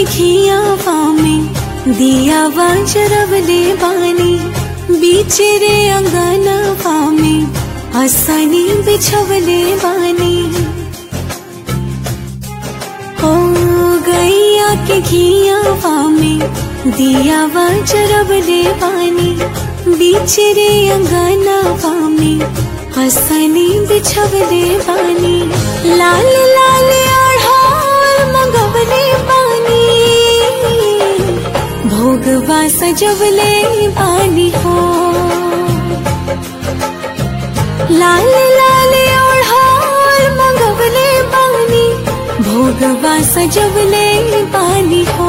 के घियावा में दियावा जरवले बानी बीच रे अंगनवा में असनी बिछवले बानी ओ गैया के घियावा में दियावा जरवले बानी बीच रे अंगनवा में हसनी बिछवले बानी लाल लाल आढ़ाल मंगवले बानी भोगवा सजवले बानी हो लाल लाल आढ़ाल मंगवले बानी भोगवा सजवले बानी हो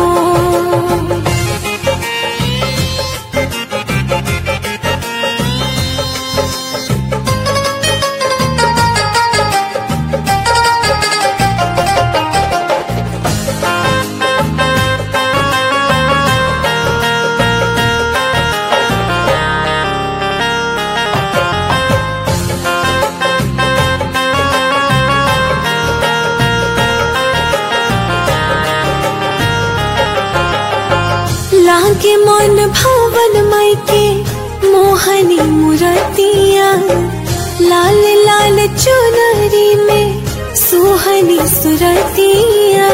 लागे मन भवन मायके मोहनी मुरतिया लाल लाल चुनरी में सुहनी सुरतिया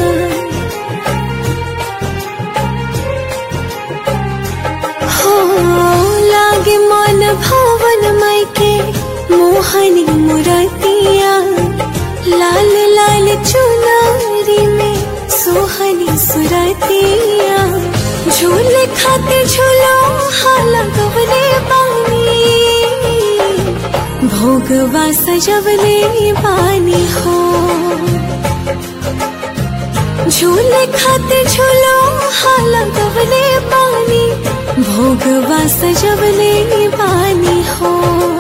हो लागे मन भवन मायके मोहनी मुरतिया लाल लाल चुनरी में सुहनी सुरतिया झूल खाते झूलो हाला गवले पानी भोगवा सजवले पानी हो झूल खाते झूलो हाला गवले पानी भोगवा सजवले पानी हो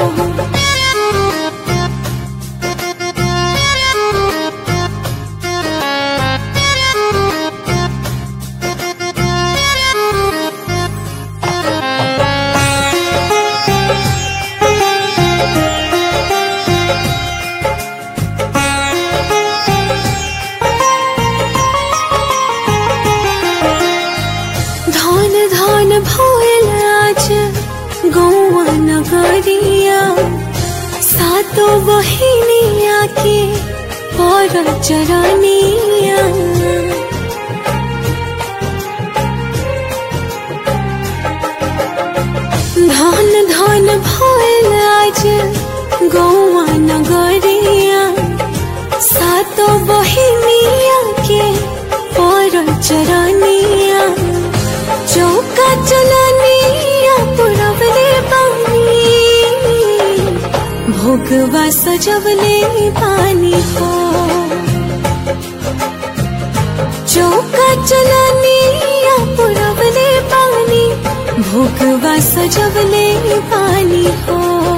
धन धन भोल आज गौआ नगरिया सातो बहिनिया के पर चरनिया धन धन भोल आज गौआ नगरिया सातो बहिनिया के पर चरनिया चौका चलनिया पुरवले पानी भोगवा सजवले पानी हो चौका चलनिया पुरवले पानी भोगवा सजवले पानी हो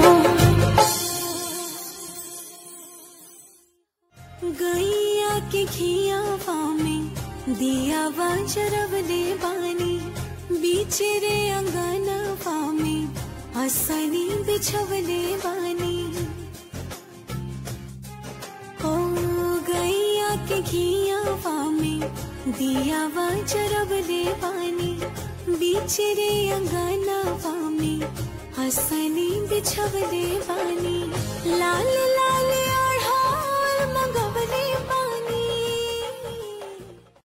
गैया के घियावा में दियावा जरवले बानी बीच रे अंगनवा में असनी बिछवले बानी ओ गैया के घियावा में दियावा जरवले बानी बीच रे अंगनवा में हसनी बिछवले बानी